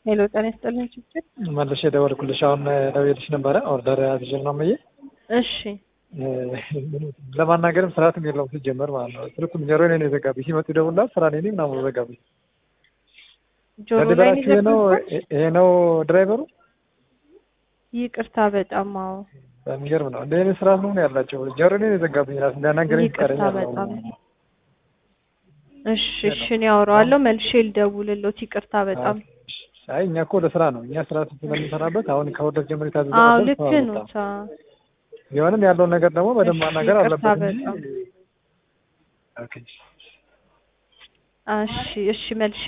ሄሎ ጤና ይስጥልኝ ችግር መልሼ የደወልኩልሽ አሁን ደውዬልሽ ነበረ ኦርደር አዝዤ ነው የምዬ እሺ ለማናገርም ስርዓትም የለውም ሲጀመር ማለት ነው። ስልኩም ጆሮ ላይ ነው የዘጋብኝ። ሲመጡ ይደውላል ስራ ላይ ነኝ ምናምን ዘጋብኝ። ጆሮ ላይ ድራይቨራችሁ ይሄ ነው ነው ይሄ ነው ድራይቨሩ? ይቅርታ በጣም አዎ በሚገርም ነው እንደ አይነት ስርዓት ነው ያላቸው። ጆሮ ላይ ነው የዘጋብኝ። ራስ እንዳናገረኝ ይቅርታ ፈቃደኛ በጣም አልሆነም። እሺ እሺ እኔ አወራዋለሁ መልሼ ልደውልልዎት ይቅርታ በጣም አይ እኛ እኮ ለስራ ነው እኛ ስራ ስለምንሰራበት አሁን ከወደት ጀምሮ የታዘዘ አዎ ነበር፣ ልክ ሰው ነው አልመጣም። ታ ቢሆንም ያለውን ነገር ደግሞ በደንብ እሺ፣ ማናገር ይቅርታ አለበት እንጂ በጣም ኦኬ እሺ እሺ መልሼ